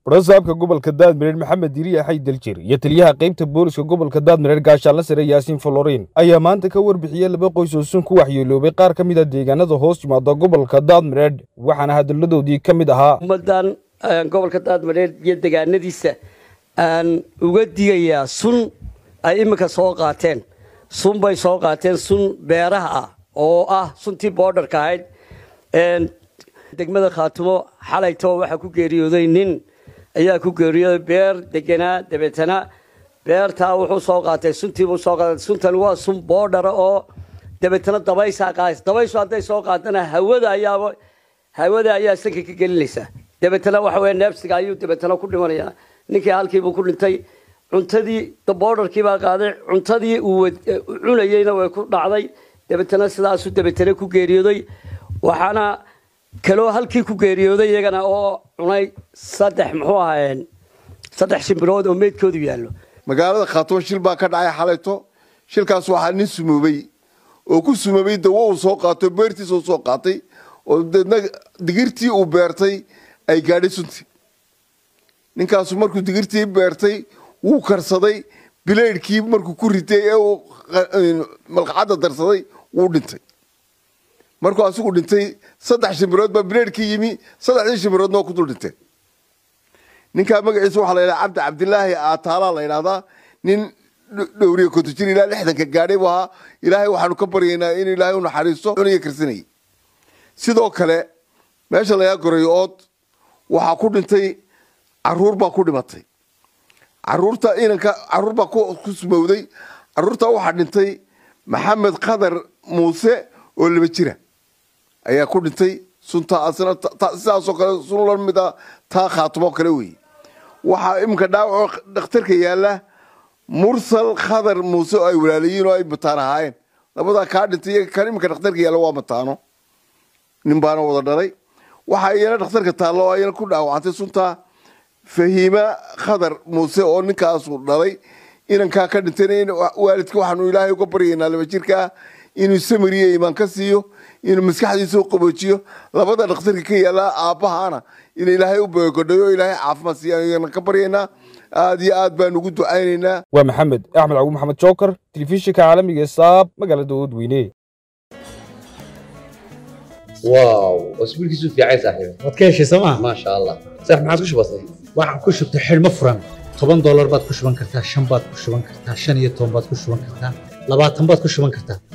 barasaabka gobolka daadmireer maxamed diriya xay daljir iyo taliyaha qaybta booliska gobolka daadmireer gaashaanla sare yaasiin folorin ayaa maanta ka warbixiyey laba qoys oo sun ku waxyeeloobay qaar ka mid a deegaanada hoos yimaada gobolka daadmireer waxaana hadalladoodii ka mid ahaa ummadan gobolka daadmareer iyo degaanadiisa aan uga digayaa sun ay iminka soo qaateen sun bay soo qaateen sun beeraha ah oo ah suntii boodharka ahayd degmada khaatumo xalayto waxaa ku geeriyooday nin ayaa ku geeriyooday beer deganaa dabeetana beertaa wuxuu soo qaatay suntiibuu soo qaatay suntani waa sun boodhara oo dabeetana dabaysaa qaadaysa dabayshu hadday soo qaadana hawada ayaaba hawada ayaa sanka ka gelinaysa dabeetana waxa weya neebsiga ayuu dabeetana ku dhimanayaa ninkii halkiibuu ku dhintay cuntadii boodharkii baa qaaday cuntadii uu cunayeyna way ku dhacday dabeetana sidaasuu dabeetana ku geeriyooday waxaana kaloo halkii ku geeriyooday iyagana oo cunay saddex muxuu ahaayeen saddex shimbirood oo meydkoodu yaallo magaalada khaatumo shil baa ka dhacay xalayto shilkaas waxaa nin sumoobay oo ku sumoobay dawo uu soo qaato beertiisa uu soo qaatay oo deedna digirtii uu beertay ay gaadhay sunti ninkaasu markuu digirtii beertay wuu karsaday bilaydhkii markuu ku ritay ee uu malqacadda darsaday wuu dhintay markuu asigu dhintay saddex shimbirood baa bileedhkii yimi saddexdii shimbiroodna waa ku dul dhinteen ninkaa magaciisa waxaa la yidhaha cabdi cabdilaahi aataalaa la yidhahdaa nin dhowriya konto jir ilaa lixdanka gaadhay buu ahaa ilaahay waxaanu ka baryaynaa in ilaahay u naxariisto cuniga karsanayay sidoo kale meesha lagaa gorayo ood waxaa ku dhintay caruur baa ku dhimatay caruurta inanka caruur baa ku sumowday caruurtaa waxaa dhintay maxamed khadar muuse oo laba jira ayaa ku dhintay sunta sidaasoo kale sun la mid a taa khaatumo kale weeye waxaa iminka dhaawaco dhakhtarka yaalla mursal khadar muuse oo ay walaalayiin oo ay mataan ahaayeen labadaa kaa dhintay iyaga kan iminka dhakhtarka yaalla waa mataano nin baana wada dhalay waxaa iyana dhakhtarka taallo oo ayana ku dhaawacantay suntaa fahiima khadar muuse oo ninkaasu dhalay inankaa ka dhintayna waalidka waxaanu ilaahay uga baryaynaa laba jirkaa inuu samiriyo imaan ka siiyo inuu maskaxdiisa u qaboojiyo labada dhakhtarka ka yaala aabbahaana in ilaahay u beegodhayo ilaahay caafimaad siiyaana ka baryaynaa aad iyo aad baan ugu ducaynaynaa waa maxamed axmed cagu maxamed jookar telefishinka caalamiga ee saab magaalada oodweyne واو اسبوع كيسو في عايز صاحبي waad ka heshay sooma ما شاء الله صح ما عادش بسيط waxaan ku shubtay xidhmo furan toban doolar baad ku shuban kartaa shan baad ku shuban kartaa shan iyo toban baad ku shuban kartaa labaatan baad ku shuban kartaa